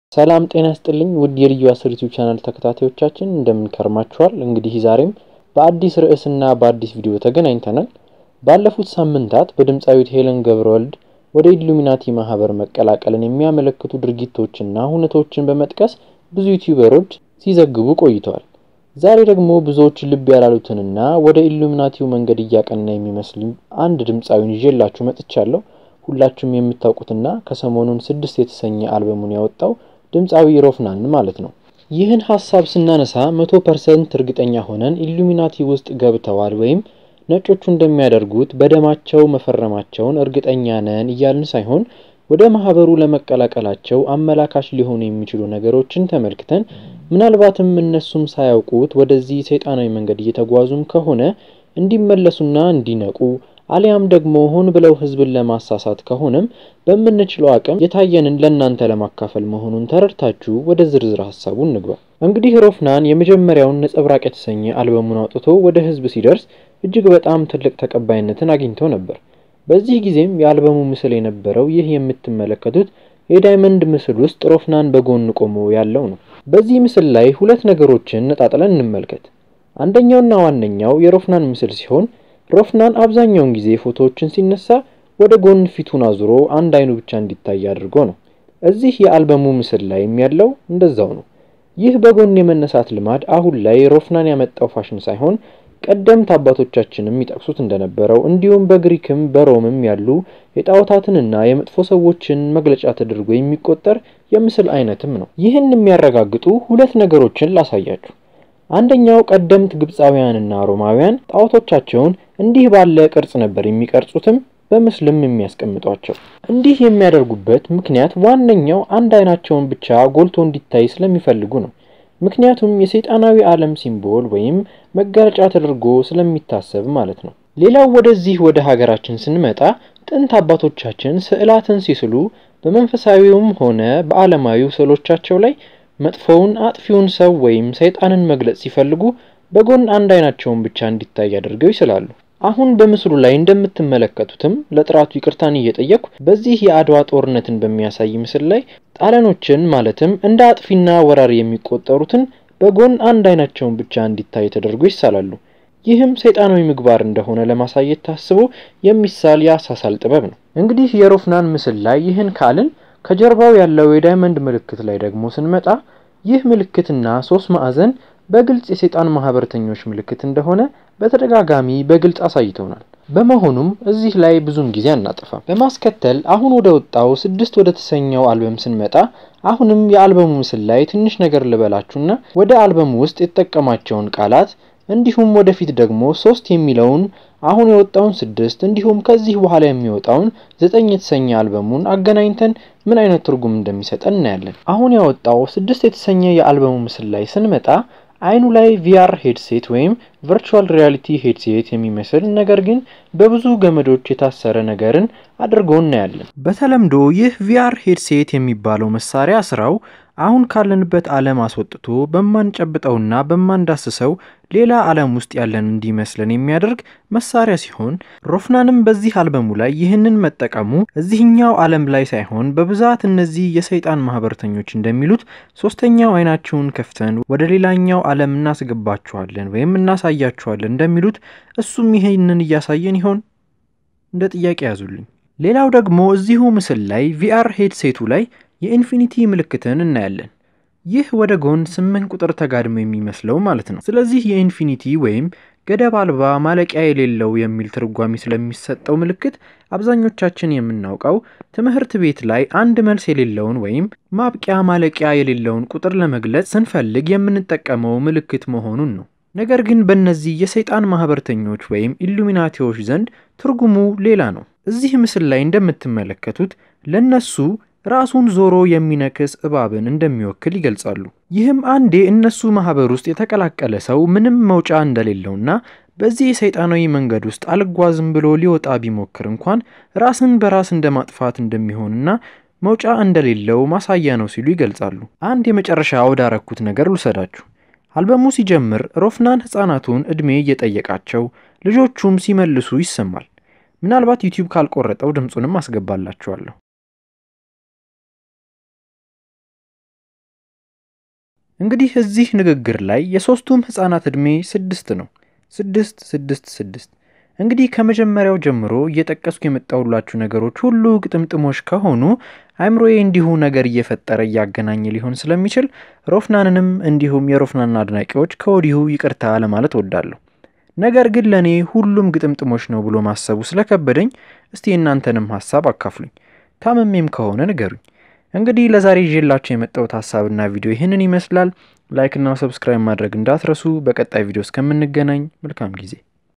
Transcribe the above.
ሰላም ጤና ይስጥልኝ ውድ የልዩ አስር ዩቲዩብ ቻናል ተከታታዮቻችን እንደምን ከርማችኋል? እንግዲህ ዛሬም በአዲስ ርዕስና በአዲስ ቪዲዮ ተገናኝተናል። ባለፉት ሳምንታት በድምፃዊት ሄለን ገብረወልድ ወደ ኢሉሚናቲ ማህበር መቀላቀልን የሚያመለክቱ ድርጊቶችና ሁነቶችን በመጥቀስ ብዙ ዩቲዩበሮች ሲዘግቡ ቆይተዋል። ዛሬ ደግሞ ብዙዎች ልብ ያላሉትንና ወደ ኢሉሚናቲው መንገድ እያቀና የሚመስል አንድ ድምፃዊን ይዤላችሁ መጥቻለሁ። ሁላችሁም የምታውቁትና ከሰሞኑን ስድስት የተሰኘ አልበሙን ያወጣው ድምፃዊ ሮፍናን ማለት ነው። ይህን ሀሳብ ስናነሳ መቶ ፐርሰንት እርግጠኛ ሆነን ኢሉሚናቲ ውስጥ ገብተዋል ወይም ነጮቹ እንደሚያደርጉት በደማቸው መፈረማቸውን እርግጠኛ ነን እያልን ሳይሆን ወደ ማህበሩ ለመቀላቀላቸው አመላካች ሊሆኑ የሚችሉ ነገሮችን ተመልክተን ምናልባትም እነሱም ሳያውቁት ወደዚህ ሰይጣናዊ መንገድ እየተጓዙም ከሆነ እንዲመለሱና እንዲነቁ አሊያም ደግሞ ሆን ብለው ህዝብን ለማሳሳት ከሆነም በምንችለው አቅም የታየንን ለእናንተ ለማካፈል መሆኑን ተረድታችሁ ወደ ዝርዝር ሀሳቡ እንግባ። እንግዲህ ሮፍናን የመጀመሪያውን ነጸብራቅ የተሰኘ አልበሙን አውጥቶ ወደ ህዝብ ሲደርስ እጅግ በጣም ትልቅ ተቀባይነትን አግኝቶ ነበር። በዚህ ጊዜም የአልበሙ ምስል የነበረው ይህ የምትመለከቱት የዳይመንድ ምስል ውስጥ ሮፍናን በጎን ቆሞ ያለው ነው። በዚህ ምስል ላይ ሁለት ነገሮችን ነጣጥለን እንመልከት። አንደኛውና ዋነኛው የሮፍናን ምስል ሲሆን ሮፍናን አብዛኛውን ጊዜ ፎቶዎችን ሲነሳ ወደ ጎን ፊቱን አዙሮ አንድ አይኑ ብቻ እንዲታይ አድርጎ ነው። እዚህ የአልበሙ ምስል ላይም ያለው እንደዛው ነው። ይህ በጎን የመነሳት ልማድ አሁን ላይ ሮፍናን ያመጣው ፋሽን ሳይሆን ቀደምት አባቶቻችንም ይጠቅሱት እንደነበረው እንዲሁም በግሪክም በሮምም ያሉ የጣዖታትንና የመጥፎ ሰዎችን መግለጫ ተደርጎ የሚቆጠር የምስል አይነትም ነው። ይህን የሚያረጋግጡ ሁለት ነገሮችን ላሳያችሁ። አንደኛው ቀደምት ግብፃውያንና ሮማውያን ጣዖቶቻቸውን እንዲህ ባለ ቅርጽ ነበር የሚቀርጹትም በምስልም የሚያስቀምጧቸው። እንዲህ የሚያደርጉበት ምክንያት ዋነኛው አንድ አይናቸውን ብቻ ጎልቶ እንዲታይ ስለሚፈልጉ ነው። ምክንያቱም የሰይጣናዊ ዓለም ሲምቦል ወይም መጋለጫ ተደርጎ ስለሚታሰብ ማለት ነው። ሌላው ወደዚህ ወደ ሀገራችን ስንመጣ ጥንት አባቶቻችን ስዕላትን ሲስሉ በመንፈሳዊውም ሆነ በዓለማዊው ስዕሎቻቸው ላይ መጥፎውን አጥፊውን ሰው ወይም ሰይጣንን መግለጽ ሲፈልጉ በጎን አንድ አይናቸውን ብቻ እንዲታይ አድርገው ይስላሉ። አሁን በምስሉ ላይ እንደምትመለከቱትም ለጥራቱ ይቅርታን እየጠየቅኩ በዚህ የአድዋ ጦርነትን በሚያሳይ ምስል ላይ ጣሊያኖችን ማለትም እንደ አጥፊና ወራሪ የሚቆጠሩትን በጎን አንድ አይናቸውን ብቻ እንዲታይ ተደርጎ ይሳላሉ። ይህም ሰይጣናዊ ምግባር እንደሆነ ለማሳየት ታስቦ የሚሳል የአሳሳል ጥበብ ነው። እንግዲህ የሮፍናን ምስል ላይ ይህን ካልን ከጀርባው ያለው የዳይመንድ ምልክት ላይ ደግሞ ስንመጣ ይህ ምልክትና ሶስት ማዕዘን በግልጽ የሰይጣን ማህበረተኞች ምልክት እንደሆነ በተደጋጋሚ በግልጽ አሳይተውናል። በመሆኑም እዚህ ላይ ብዙም ጊዜ አናጠፋም። በማስከተል አሁን ወደ ወጣው ስድስት ወደ ተሰኘው አልበም ስንመጣ አሁንም የአልበሙ ምስል ላይ ትንሽ ነገር ልበላችሁና ወደ አልበሙ ውስጥ የተጠቀማቸውን ቃላት እንዲሁም ወደፊት ደግሞ ሶስት የሚለውን አሁን የወጣውን ስድስት እንዲሁም ከዚህ በኋላ የሚወጣውን ዘጠኝ የተሰኘ አልበሙን አገናኝተን ምን አይነት ትርጉም እንደሚሰጠን እናያለን። አሁን ያወጣው ስድስት የተሰኘ የአልበሙ ምስል ላይ ስንመጣ አይኑ ላይ ቪአር ሄድሴት ወይም ቨርቹዋል ሪያሊቲ ሄድሴት የሚመስል ነገር ግን በብዙ ገመዶች የታሰረ ነገርን አድርጎ እናያለን። በተለምዶ ይህ ቪአር ሄድሴት የሚባለው መሳሪያ ስራው አሁን ካለንበት ዓለም አስወጥቶ በማንጨብጠውና በማንዳስሰው ሌላ ዓለም ውስጥ ያለን እንዲመስለን የሚያደርግ መሳሪያ ሲሆን ሮፍናንም በዚህ አልበሙ ላይ ይህንን መጠቀሙ እዚህኛው ዓለም ላይ ሳይሆን በብዛት እነዚህ የሰይጣን ማህበረተኞች እንደሚሉት ሶስተኛው አይናችሁን ከፍተን ወደ ሌላኛው ዓለም እናስገባችኋለን ወይም እናሳያችኋለን እንደሚሉት እሱም ይህንን እያሳየን ይሆን እንደ ጥያቄ ያዙልኝ። ሌላው ደግሞ እዚሁ ምስል ላይ ቪአር ሄድሴቱ ላይ የኢንፊኒቲ ምልክትን እናያለን። ይህ ወደ ጎን ስምንት ቁጥር ተጋድሞ የሚመስለው ማለት ነው። ስለዚህ የኢንፊኒቲ ወይም ገደብ አልባ ማለቂያ የሌለው የሚል ትርጓሜ ስለሚሰጠው ምልክት አብዛኞቻችን የምናውቀው ትምህርት ቤት ላይ አንድ መልስ የሌለውን ወይም ማብቂያ ማለቂያ የሌለውን ቁጥር ለመግለጽ ስንፈልግ የምንጠቀመው ምልክት መሆኑን ነው። ነገር ግን በእነዚህ የሰይጣን ማህበረተኞች ወይም ኢሉሚናቲዎች ዘንድ ትርጉሙ ሌላ ነው። እዚህ ምስል ላይ እንደምትመለከቱት ለነሱ ራሱን ዞሮ የሚነክስ እባብን እንደሚወክል ይገልጻሉ። ይህም አንዴ እነሱ ማህበር ውስጥ የተቀላቀለ ሰው ምንም መውጫ እንደሌለውና በዚህ የሰይጣናዊ መንገድ ውስጥ አልጓዝም ብሎ ሊወጣ ቢሞክር እንኳን ራስን በራስ እንደማጥፋት እንደሚሆንና መውጫ እንደሌለው ማሳያ ነው ሲሉ ይገልጻሉ። አንድ የመጨረሻ ወዳረኩት ነገር ልውሰዳችሁ። አልበሙ ሲጀምር ሮፍናን ህፃናቱን ዕድሜ እየጠየቃቸው ልጆቹም ሲመልሱ ይሰማል። ምናልባት ዩቲዩብ ካልቆረጠው ድምፁንም አስገባላችኋለሁ። እንግዲህ እዚህ ንግግር ላይ የሶስቱም ህጻናት ዕድሜ ስድስት ነው። ስድስት ስድስት ስድስት እንግዲህ ከመጀመሪያው ጀምሮ እየጠቀስኩ የመጣሁላችሁ ነገሮች ሁሉ ግጥምጥሞች ከሆኑ አእምሮዬ እንዲሁ ነገር እየፈጠረ እያገናኘ ሊሆን ስለሚችል ሮፍናንንም እንዲሁም የሮፍናን አድናቂዎች ከወዲሁ ይቅርታ ለማለት ወዳለሁ። ነገር ግን ለእኔ ሁሉም ግጥምጥሞች ነው ብሎ ማሰቡ ስለከበደኝ እስቲ የእናንተንም ሀሳብ አካፍሉኝ። ታመሜም ከሆነ ንገሩኝ። እንግዲህ ለዛሬ ይዤላችሁ የመጣሁት ሀሳብና ቪዲዮ ይህንን ይመስላል። ላይክና ሰብስክራይብ ማድረግ እንዳትረሱ። በቀጣይ ቪዲዮ እስከምንገናኝ መልካም ጊዜ